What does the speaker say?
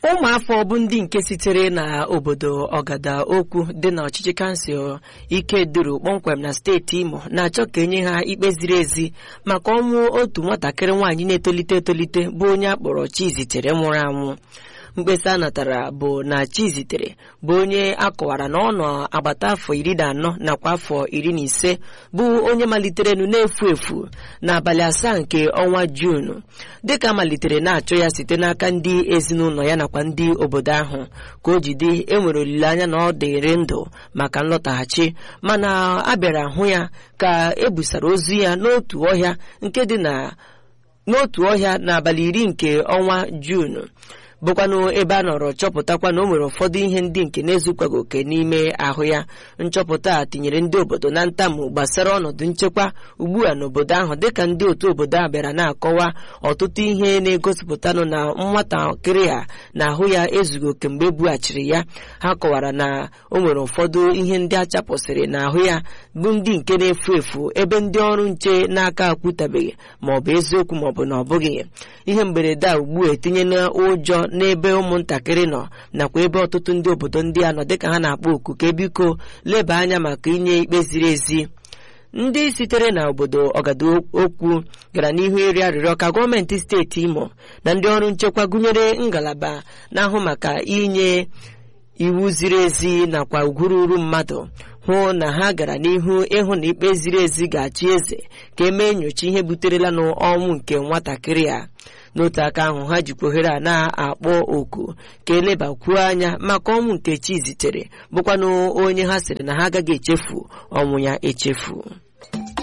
ụmụafọ bụ ndị nke sitere na obodo ọgada okwu dị na ọchịchị kansụl ike duru kpọmkwem na steeti imo na-achọ ka enye ha ikpe ziri ezi maka ọnwụ otu nwatakịrị nwaanyị na-etolite etolite bụ onye akpọrọ chizitere nwụrụ anwụ mkpesa a natara bụ na chizitere bụ onye akọwara na ọ nọ agbata afọ iri na anọ nakwa afọ iri na ise bụ onye maliterenu na-efu efu n'abalị asaa nke ọnwa juunu dịka malitere na-achọ ya site n'aka ndị ezinụlọ ya nakwa ndị obodo ahụ ka o jide enwere olileanya na ọ dịrị ndụ maka nlọtaghachi mana a bịara hụ ya ka ebusara ozu ya n'otu ọhịa nke dị na n'otu ọhịa n'abalị iri nke ọnwa juunu bụkwanụ ebe a nọrọ chọpụtakwa na o nwere ụfọdụ ihe ndị nke na-ezukwaghị oke n'ime ahụ ya nchọpụta a tinyere ndị obodo na ntamu gbasara ọnọdụ nchekwa ugbu a n'obodo ahụ dịka ndị otu obodo a bịara na-akọwa ọtụtụ ihe na-egosipụtanụ na nwatakịrị a na ahụ ya ezughị oke mgbe ebughachiri ya ha kọwara na o nwere ụfọdụ ihe ndị a chapụsịrị n'ahụ ya bụ ndị nke na-efu efu ebe ndị ọrụ nche n'aka akwụtabeghị maọbụ eziokwu maọbụ na ọ bụghị ihe mberede a ugbu a etinyela ụjọ n'ebe ụmụntakịrị nọ nakwa ebe ọtụtụ ndị obodo ndị a nọ dịka ha na-akpọ oku ka biko leba anya maka inye ikpe ziri ezi ndị sitere na obodo ọgada okwu gara n'ihu ịrịọ arịrịọ ka gọọmenti steeti imo na ndị ọrụ nchekwa gụnyere ngalaba na-ahụ maka inye iwu ziri ezi nakwa ugwururu mmadụ hụ na ha gara n'ihu ịhụ na ikpe ziri ezi ga-achị eze ka emee nyocha ihe buterela n'ọnwụ nke nwatakịrị a n'otu aka ahụ ha jikwa ohere a na-akpọ oku ka elebakwuo anya maka ọnwụ nke chi zitere bụkwanụ onye ha sịrị na ha agaghị echefu ọnwụ ya echefu